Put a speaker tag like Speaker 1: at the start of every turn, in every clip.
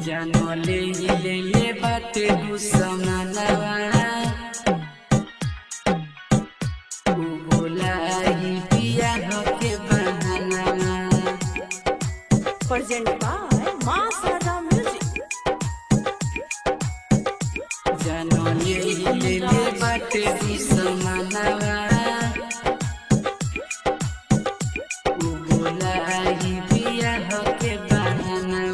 Speaker 1: जानले ले ले बाटे दुश्मनवा उ बोलाई पिया के बहाना
Speaker 2: Present by Ma Sada Music.
Speaker 1: जानले ले ले बाटे दुश्मनवा उ बोलाई पिया के बहाना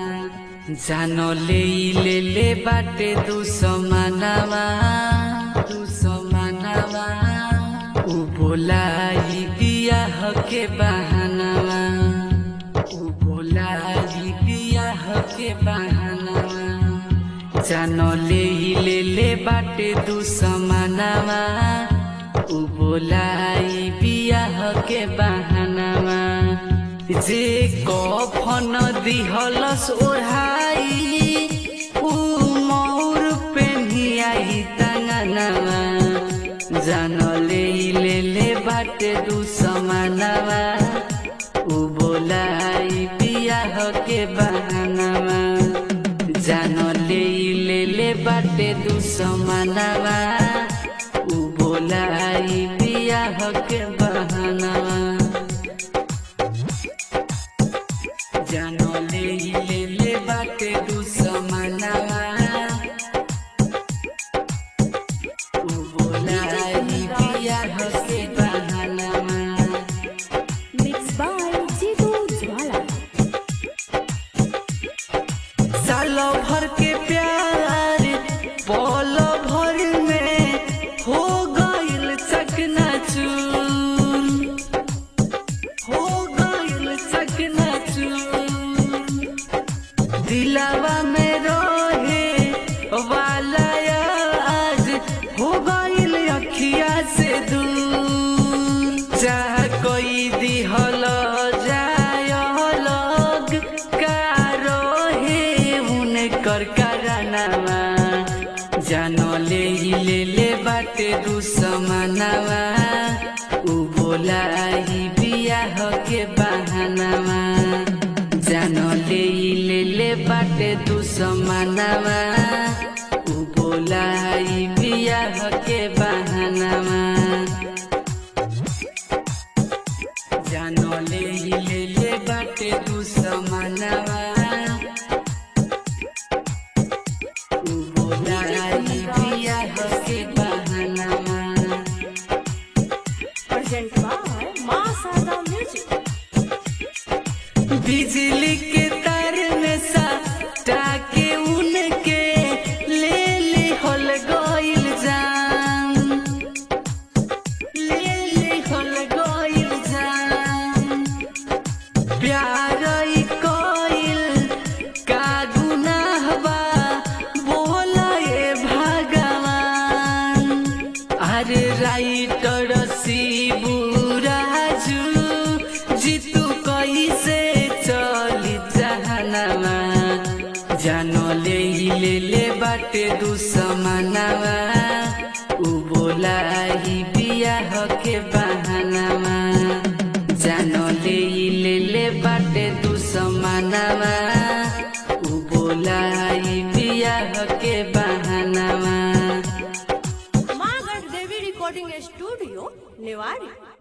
Speaker 1: जानले ले ले बाटे दुश्मनवा दुश्मनवा उ बोलाई पिया के बहानवा उ बोलाई पिया के बहानवा जानले ले ले बाटे दुश्मनवा उ बोलाई बियाह के बहानवा जे कफन दिहलस ओढ़ाई उ मोर पेन्हियाई तंगनवा जानले ले ले बाटे दुश्मनवा उ बोलाई बियाह के बहानवा जानले ले ले बाटे दुश्मनवा उ बोलाई बियाह के बहानवा जानले ले ले बाटे दुश्मनवा उ बोलाई बियाह के बहानवा
Speaker 2: Mixed by Jitu Jwala.
Speaker 1: साल भर के प्यार पल भर में हो गइल चकना चूर हो गइल चकना चूर दिलावा में रहे वाला आज हो गइल अखिया से दूर चाह कोई दिहल जाय लग का रहे उनकर करानवा जानले ले ले बाटे दुश्मनवा उ बोलाई बियाह के बहानवा जानले ले ले बाटे दुश्मनवा उ बोलाई बियाह के बहानवा जानले ले ले बाटे दुश्मनवा उ बोलाई बियाह के बहानवा
Speaker 2: Present by Ma Sada Music.
Speaker 1: बिजली के तार में सा टाके उनके ले ली होल गइल जान ले ली होल गइल जान प्यार ई कइल का गुनाह बा बोला ए भगवान अरे राइटर शिबू राजू जीतू कैसे चली जहनवा जानले ले ले बाटे दुश्मनवा उ बोलाई बियाह के बहानवा जानले ले ले बाटे दुश्मनवा उ बोलाई बियाह के बहानवा
Speaker 2: Magar Devi Recording Studio, Newari.